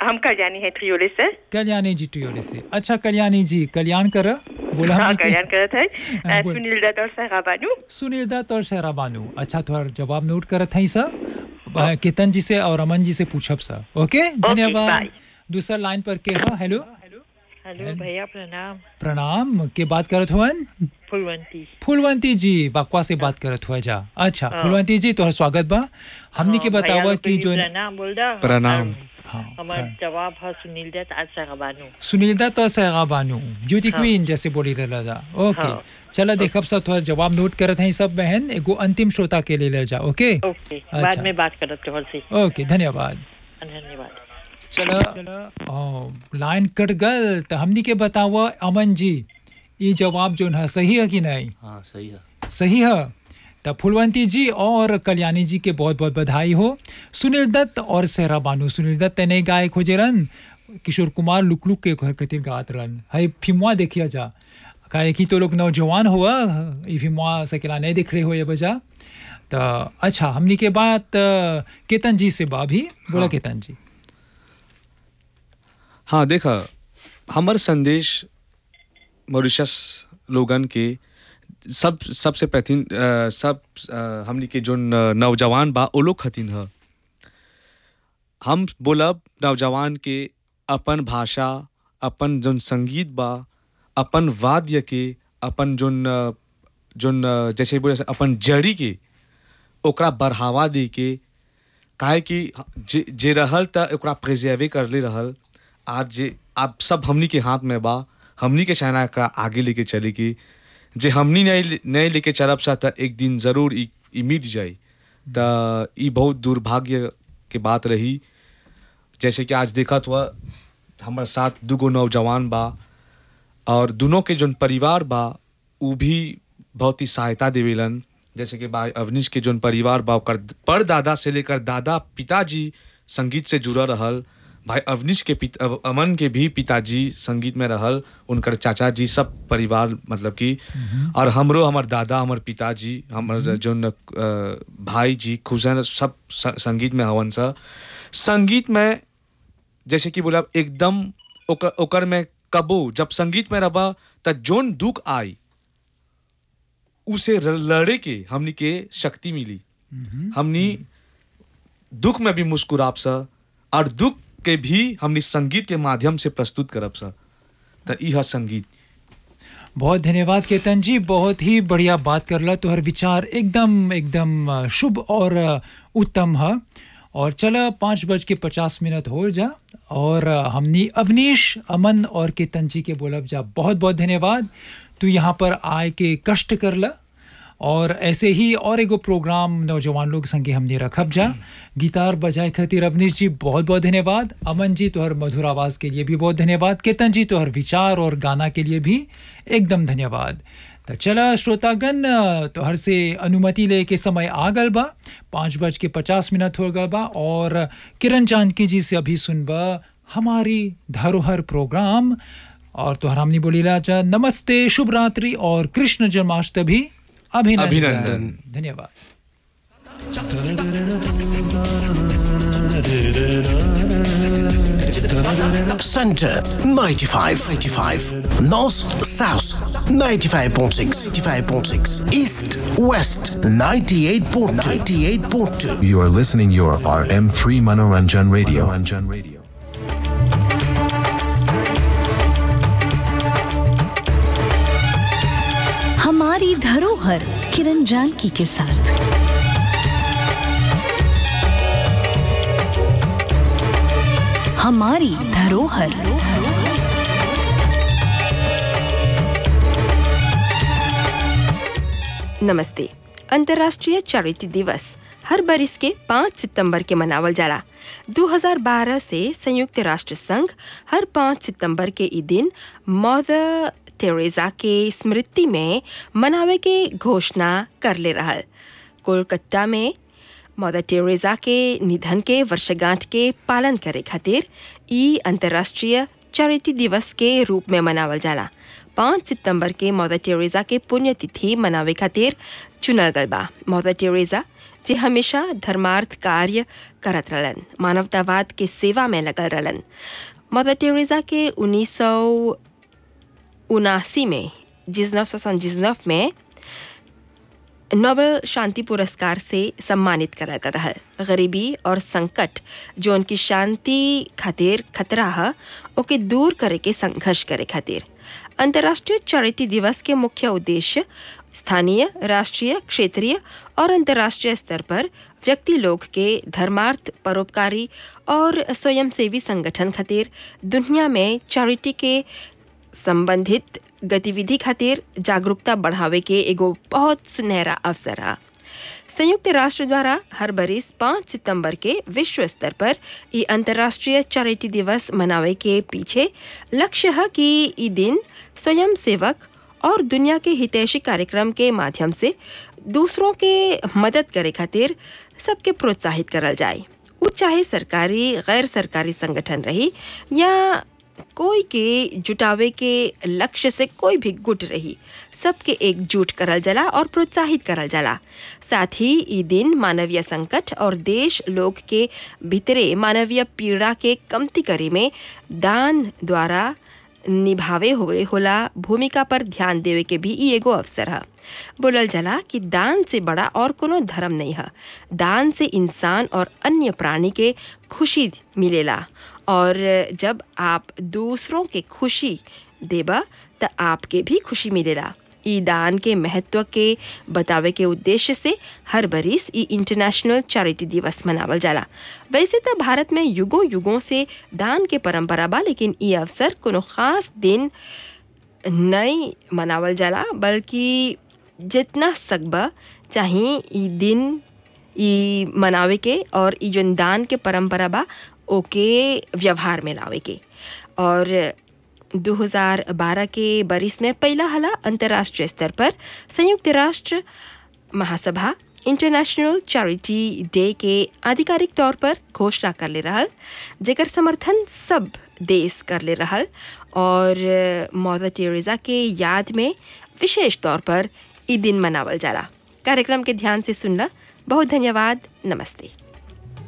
हम कल्याणी है त्रियोले से कल्याणी जी टुयोले से अच्छा कल्याणी जी कल्याण कर बोला हाँ हमने के- कल्याण करत है हाँ, बोल। सुनील दत्त और सहरा बानू सुनील दत्त और शहरा बानू अच्छा थोड़ा जवाब नोट करत हई सर केतन जी से और अमन जी से पूछब सर ओके धन्यवाद बाय। दूसरा लाइन पर के हो हेलो हेलो भैया प्रणाम प्रणाम के बात करत हुअन फुलवंती फूलवंती जी बकवा से बात करत हुआ जा अच्छा फूलवंती जी तोहर स्वागत बा हमनी के हाँ, भैया बतावा लोग कि के जो लिए प्रणाम बोल दा प्रणाम। हाँ हमार जवाब है सुनील दत्त आज सगबानू सुनील दत्त और सहरा बानू ब्यूटी क्वीन जैसे बोली रहला जा ओके हाँ। चला देखब सब थोड़ा जवाब नोट करत हैं सब बहन एगो अंतिम श्रोता के लिए ले जा ओके ओके अच्छा। बाद में बात करत तोहर से ओके धन्यवाद धन्यवाद चलो ओ, लाइन कट गल तो हमनी के बतावा अमन जी ये जवाब जो है सही है कि नहीं हाँ सही है सही है तो फुलवंती जी और कल्याणी जी के बहुत बहुत बधाई हो सुनील दत्त और सहरा बानू सुनील दत्त ने गायक हो रन किशोर कुमार लुक लुक के घर खातिर गात रहन हाई फिल्मवा देखिया जा काहे कि तो लोग नौजवान हुआ ये फिल्मवा सकेला नहीं देख रहे हो ये बजा तो अच्छा हमनी के बात अ, केतन जी से बा भी बोला केतन जी हाँ देखा हमर संदेश मॉरिशस लोगन के सब सबसे प्रथिन अ, सब अ, हमनी के जो नौजवान बा ओ लोग खतिन ह हम बोलब नौजवान के अपन भाषा अपन जोन संगीत बा अपन वाद्य के अपन जोन अ, जोन अ, जैसे बोले अपन जड़ी के ओकरा बढ़ावा दे के काहे कि जे जे रहल त ओकरा प्रिजर्वे करले रहल आज जे अब सब हमनी के हाथ में बा हमनी के चाहना एकरा आगे लेके चले की जे हमनी नहीं नहीं लेके चलब सा त एक दिन जरूर ई ई मिट जाई त ई बहुत दुर्भाग्य के बात रही जैसे कि आज देखत हुआ हमारे साथ दूगो नौजवान बा और दोनों के जोन परिवार बा उ भी बहुत ही सहायता देवेलन जैसे कि भाई अवनीश के जोन परिवार बा ओकर परदादा से लेकर दादा पिताजी संगीत से जुड़ल रहल भाई अवनीश के पिता अव- अमन के भी पिताजी संगीत में रहल उनकर चाचा जी सब परिवार मतलब कि और हमरो हमर दादा हमर पिताजी हमर जोन अ, भाई जी खुशन सब स- संगीत में हवन सा संगीत में जैसे कि बोला एकदम ओकर ओकर में कबो जब संगीत में रबा त जोन दुख आई उसे र- लड़े के हमनी के शक्ति मिली हमनी दुख में भी मुस्कुराब सा और दुख के भी हमनी संगीत के माध्यम से प्रस्तुत करब सा त ई ह संगीत बहुत धन्यवाद केतन जी बहुत ही बढ़िया बात करला तोहर विचार एकदम एकदम अ, शुभ और अ, उत्तम है और चला पाँच बज के पचास मिनट हो जा और अ, हमनी अवनीश अमन और केतन जी के बोलब जा बहुत बहुत धन्यवाद तू यहाँ पर आए के कष्ट करला और ऐसे ही और एगो प्रोग्राम नौजवान लोग संगे हमने रखब जा गिटार बजाए खातिर अवनीश जी बहुत बहुत धन्यवाद अमन जी तोहर मधुर आवाज़ के लिए भी बहुत धन्यवाद केतन जी तोहर विचार और गाना के लिए भी एकदम धन्यवाद तो चला श्रोतागण तोहर से अनुमति ले के समय आ गल बा पाँच बज के पचास मिनट हो गल बा और किरण जानकी जी से अभी सुनबा हमारी धरोहर प्रोग्राम और तोहर हमने बोली जा नमस्ते शुभ रात्रि और कृष्ण जन्माष्टमी अभिनंदन अभिनंदन। धन्यवाद Center 95, 85. North, South 95.6, 95.6. East, West 98.2, 98.2. You are listening your RM3 Manoranjan Radio. Manoranjan Radio. हमारी धरोहर किरण जानकी के साथ हमारी धरोहर नमस्ते अंतर्राष्ट्रीय चैरिटी दिवस हर बरिस के 5 सितंबर के मनावल जाला 2012 से संयुक्त राष्ट्र संघ हर 5 सितंबर के ई दिन मदर टेरेसा के स्मृति में मनावे के घोषणा कर ले रहल कोलकाता में मदर टेरेसा के निधन के वर्षगांठ के पालन करे खातिर ई अंतर्राष्ट्रीय चैरिटी दिवस के रूप में मनावल जाला पाँच सितंबर के मदर टेरेसा के पुण्यतिथि मनावे खातिर चुनल गल बा मदर टेरेसा जे हमेशा धर्मार्थ कार्य करत रहलन मानवतावाद के सेवा में लगल रहलन मदर टेरेसा के उन्नीस सौ उनासी में जिसनफ सौ जिसनफ में नोबेल शांति पुरस्कार से सम्मानित करा गया रहल गरीबी और संकट जो उनकी शांति खातिर खतरा है ओके दूर करे के संघर्ष करे खातिर अंतर्राष्ट्रीय चैरिटी दिवस के मुख्य उद्देश्य स्थानीय राष्ट्रीय क्षेत्रीय और अंतर्राष्ट्रीय स्तर पर व्यक्ति लोग के धर्मार्थ परोपकारी और स्वयंसेवी संगठन खातिर दुनिया में चैरिटी के संबंधित गतिविधि खातिर जागरूकता बढ़ावे के एगो बहुत सुनहरा अवसर है संयुक्त राष्ट्र द्वारा हर बरिस पाँच सितंबर के विश्व स्तर पर ये अंतर्राष्ट्रीय चैरिटी दिवस मनावे के पीछे लक्ष्य है कि ये दिन स्वयं सेवक और दुनिया के हितैषी कार्यक्रम के माध्यम से दूसरों के मदद करे खातिर सबके प्रोत्साहित करल जाए उ चाहे सरकारी गैर सरकारी संगठन रही या कोई के जुटावे के लक्ष्य से कोई भी गुट रही सबके एकजुट करल जाला और प्रोत्साहित करल जाला साथ ही ई दिन मानवीय संकट और देश लोग के भीतरे मानवीय पीड़ा के कमती करे में दान द्वारा निभावे होले होला भूमिका पर ध्यान देवे के भी ई एगो अवसर है बोलल जाला कि दान से बड़ा और कोनो धर्म नहीं है दान से इंसान और अन्य प्राणी के खुशी मिलेला और जब आप दूसरों के खुशी देबा त आपके भी खुशी मिलेला ई दान के महत्व के बतावे के उद्देश्य से हर बरिस ई इंटरनेशनल चैरिटी दिवस मनावल जाला वैसे तो भारत में युगों युगों से दान के परंपरा बा लेकिन ई अवसर कोनो खास दिन नहीं मनावल जाला बल्कि जितना सकबा चाहे ई दिन ई मनावे के और ई जोन दान के परंपरा बा ओके व्यवहार में लावे के और 2012 के बरिस में पहला हला अंतर्राष्ट्रीय स्तर पर संयुक्त राष्ट्र महासभा इंटरनेशनल चैरिटी डे के आधिकारिक तौर पर घोषणा कर ले रहल जेकर समर्थन सब देश कर ले रहल और मदर टेरेसा के याद में विशेष तौर पर ई दिन मनावल जाला कार्यक्रम के ध्यान से सुनला बहुत धन्यवाद नमस्ते